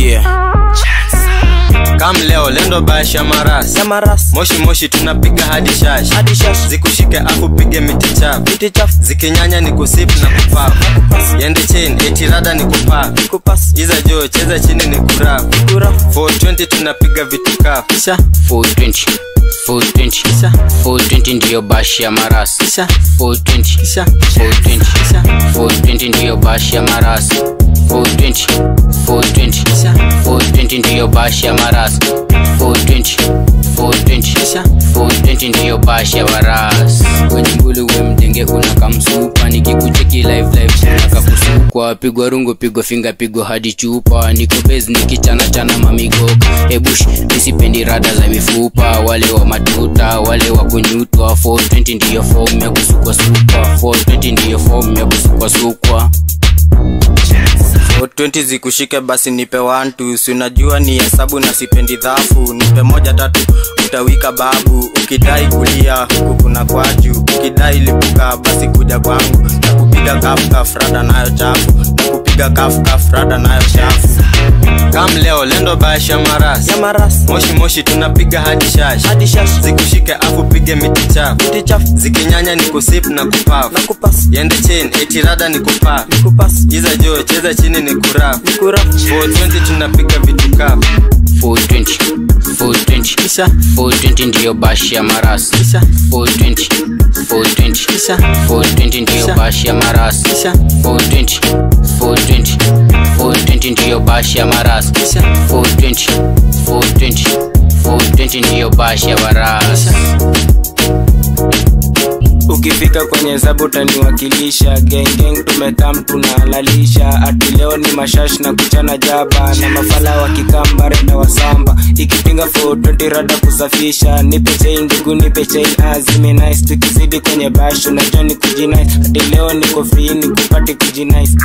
yeah. kam leo lendo bash ya maras ya maras moshi moshi tunapiga hadi shash hadi shash zikushike afu pige miti chafu viti chafu zikinyanya ni kusip na kupaf yende chain etirada ni kupaf kupas iza jo cheza chini ni kuraf kura 420 tunapiga vitu kafu kisha 420 420 420 ndiyo bashi ya maras kisha 420 kisha 420 kisha 420 ndiyo bashi ya maras 420 420 kisha 420 ndiyo bashi ya maras 420 420 kisha 420 ndiyo bashi ya waras kwenye mbuli we mdenge unakamsupa nikikucheki live live unakakusukwa pigwa rungu pigwa finga pigwa hadi chupa niko base nikichana chana mamigoka ebush nisipendi rada za mifupa wale wa matuta wale wa kunyutwa 420 ndiyo form ya kusukwa sukwa 420 ndiyo form ya kusukwa sukwa 420 zikushike basi nipe wantu si unajua ni hesabu na sipendi dhafu nipe moja tatu utawika babu ukidai kulia huku kuna kwaju ukidai lipuka basi kuja kwangu na kupiga kafkaf rada nayo chafu na kupiga kafkaf rada nayo chafu kam leo lendo bash ya maras ya maras moshi moshi tunapiga hadi shash hadi shash zikushike afu pige miti chafu viti chafu zikinyanya ni kusip na kupaf na kupas yende chain etirada ni kupaf kupas iza jo cheza chini ni kuraf kura 420 tunapiga vitu kafu 420 420 kisha 420 ndiyo bashi ya maras kisha 420 420 kisha 420 ndiyo Kisha. bashi ya maras kisha 420 420 420 ndiyo bashi ya maras kisha 420 420 420 ndiyo bashi ya waras ukifika kwenye hesabu utaniwakilisha gengeng tumekam tunalalisha ati leo ni mashash na kuchana jaba na mafala wakikambare na wasamba ikipinga 420 rada kusafisha nipe chei ndugu nipe chei azime nice tukizidi kwenye bash unajua ni kujinice ati leo niko free ni kupati kujinice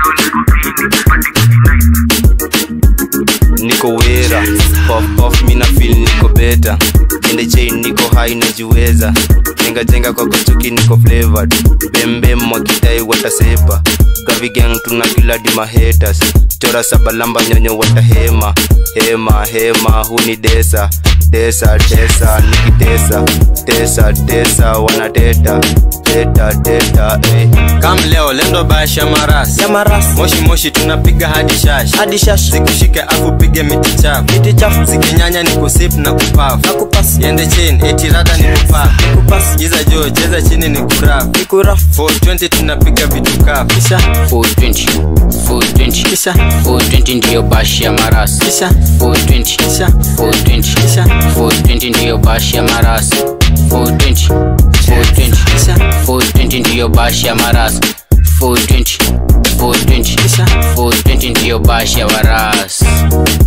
niko wera puff puff mina feel niko beta ende chain niko high najiweza jenga jenga kwa kochuki niko flavored bembe mwakidai watasepa gavi gang tuna kila di mahaters chora sabalamba nyonyo watahema hema hema huni desa desa desa nikitesa tesa tesa wanateta teta teta eh. kam leo lendo bash ya maras ya maras moshi moshi tunapiga hadi shash hadi shash zikushike afu pige miti chafu viti chafu zikinyanya ni kusip na kupaf na kupas yende chain etirada ni kupaf kupas iza jo cheza chini ni kuraf kura 420 tunapiga vitu kafu kisha 420 420 kisha 420 ndiyo bashi ya maras kisha 420 kisha 420 kisha 420 ndiyo bashi ya maras 420 420 kisha 420 ndiyo bashi ya maras 420 420 kisha 420 ndiyo bashi ya waras